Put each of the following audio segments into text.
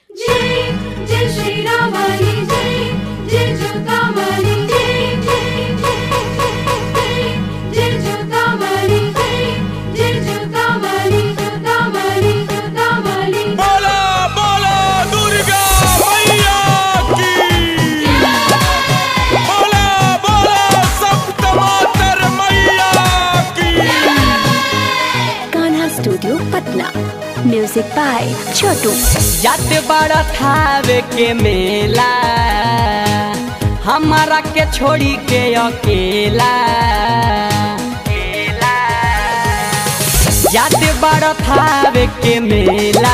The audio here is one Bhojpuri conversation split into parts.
जय जय श्री रामाली जय जय जोतावाली जय जय जय जय जोतावाली जय जय जोतावाली जोतावाली जोतावाली बोला बोला दुर्गा मैया की बोला बोला सप्त मातर मैया की Kanha studio Patna music by Chhotu जाते बड़ा थावे के मेला हमारा के छोड़ी के अकेला जाते बड़ा थावे के मेला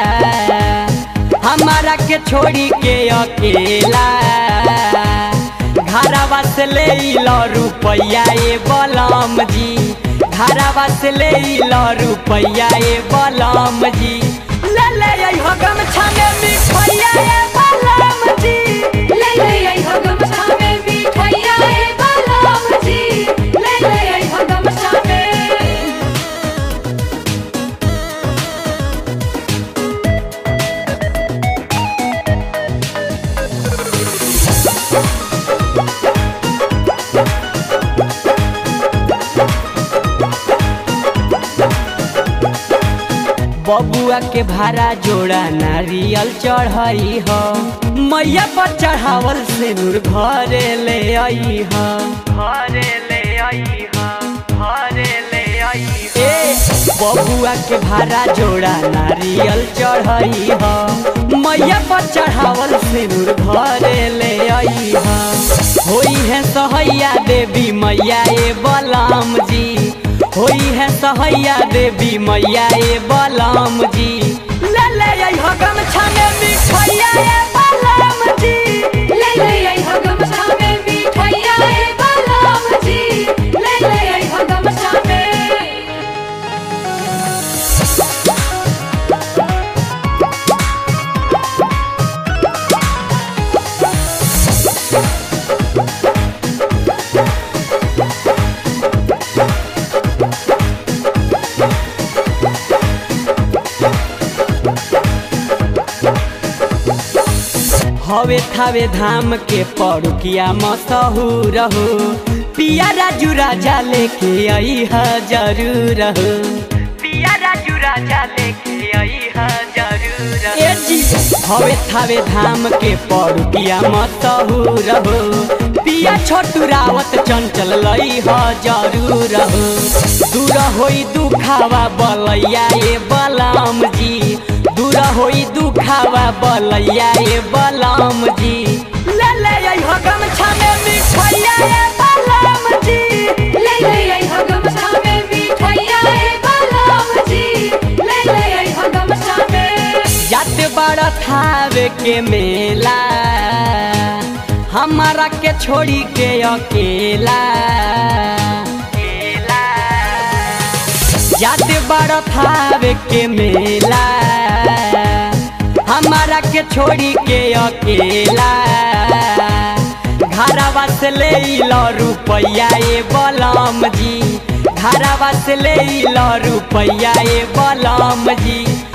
हमारा के छोड़ी के अकेला घरवा से ले लो रुपया ए बलम जी घरवा से ले लो रुपया ए बलम जी ले ले आई हो गमछा में मिठैया ए बलम जी ले ले आई हो गमछा में मिठाइया ए बालाम जी ले ले आई हो गमछा में बबुआ के भाड़ा जोड़ा नारियल चढ़ाई ह मैया पर चढ़ावल से नूर घरे ले आई ह घरे ले आई ह घरे ले आई ए बबुआ के भाड़ा जोड़ा नारियल चढ़ाई ह मैया पर चढ़ावल से नूर घरे ले आई ह होई है सहैया देवी मैया ए बलराम जी होई है सहैया देवी मैया ए बलराम जी ले ले आई हो गमछा में मिठैया ए बलराम जी ले ले आई हो गमछा में मिठाइया ए बालाम जी ले ले आई हो गमछा में हवे थावे धाम के पड़ुकिया मशहूर हो पिया राजू राजा लेके आई है जरूर हो पिया राजू राजा लेके आई है जरूर ए जी हवे थावे धाम के पड़ुकिया मशहूर हो पिया छोटू रावत चंचल लई ह जरूर हो दूर होई दुखावा बलैया ए बलराम जी दूर होई दुखावा बलैया ए बलराम जी ले ले आई हो गमछा में मिठैया ए बलराम जी ले ले आई हो गमछा में मिठाइया ए बालाम जी ले ले आई हो गमछा में जाते बड़ा थावे के मेला हमारा के छोड़ी के अकेला जाते बड़ा थावे के मेला हमारा के छोड़ी के अकेला घरवा से ले लो रुपया ए बलम जी घरवा से ले लो रुपया ए बलम जी